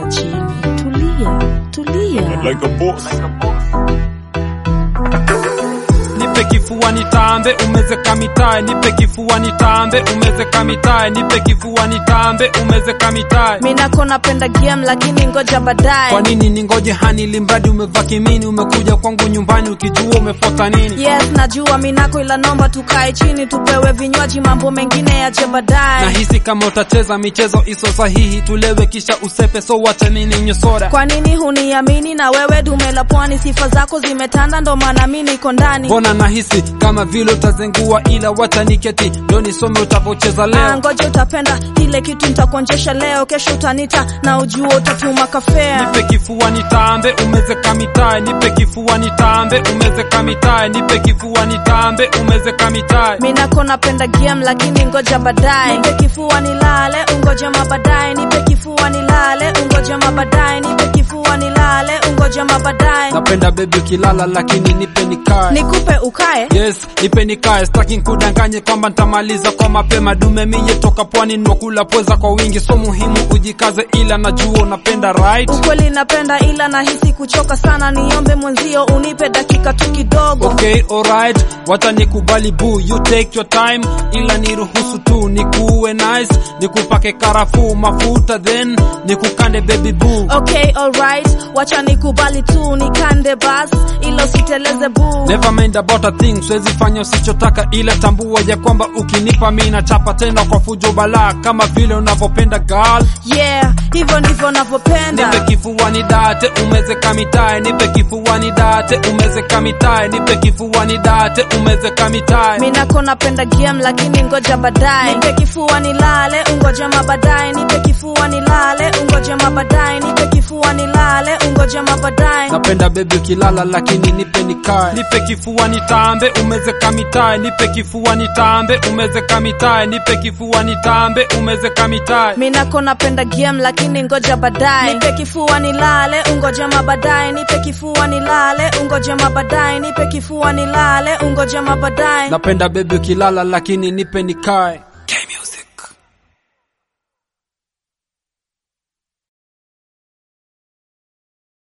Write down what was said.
chini, tulia, tulia. like a boss. Nipe kifua nitambe, umezeka mitae. Nipe kifua nitambe, umezeka mitae. Nipe kifua nitambe, umezeka mitae. Minako napenda game lakini ngoja baadaye. Kwa nini ningoje hani limbadi umevaa kimini, umekuja kwangu nyumbani ukijua umefuata nini? Yes, najua minako ila nomba tukae chini tupewe vinywaji, mambo mengine yaje baadaye. Nahisi kama utacheza michezo iso sahihi, tulewe kisha usepe, so wacha nini nywe soda. Kwa nini huniamini? Na wewe dume la pwani, sifa zako zimetanda, ndo maana mi niko ndani. Mbona nahisi kama vile utazengua, ila wacha niketi ndo nisome utavocheza Ah, leo. ngoja utapenda kile kitu nitakuonjesha leo, kesho utanita na ujua utatuma kafea. Nipe kifua nitambe, umezeka mitae. Nipe kifua nitambe, umezeka mitae. Nipe kifua nitambe, umezeka mitae. Minako napenda game lakini ngoja baadaye. Nipe kifua nilale, ungoja mabadaye. Nipe kifua nilale, ungoja mabadaye. Nipe kifua nilale, ungoja mabadaye. Napenda bebi ukilala, lakini nipe nikae. Nikupe ukae Yes, nipe nikae, staki nkudanganye kwamba ntamaliza kwa mapema. Dume miye toka pwani, nwakula pweza kwa wingi, so muhimu ujikaze, ila najua unapenda right. Ukweli napenda ila nahisi kuchoka sana, niombe mwenzio unipe dakika tu kidogo. Okay, alright, wacha nikubali boo, you take your time, ila niruhusu tu nikuwe nice, nikupake karafuu mafuta, then nikukande baby boo. Okay, alright, wacha nikubali tu nikande bas, ila usiteleze boo. Never mind about a thing, siwezi fanya usichotaka, ila tambua ya kwamba ukinipa mi nachapa tena kwa fujo balaa, kama vile unavyopenda girl. Yeah, hivyo ndivyo navyopenda. Nipe kifuani date, umezeka mitae. Nipe kifuani date, umezeka mitae. Nipe kifuani date, umezeka mitae. Minako napenda game lakini ngoja baadaye. Nipe kifua nilale, ungoja mabadaye. Nipe kifua nilale, ungoja mabadaye. Nipe kifua nilale, ungoja mabadaye. Napenda bebi ukilala, lakini nipe nikae. Nipe kifua nitambe, umezeka mitae. Nipe kifua nitambe, umezeka mitae. Nipe kifua nitambe, umezeka mitae. Minako napenda game lakini ngoja baadaye. Nipe kifua nilale, ungoja mabadaye. Nipe kifua nilale, ungoja mabadaye. Nipe kifua nilale, ungoja mabadaye. Napenda bebi ukilala, lakini nipe nikae.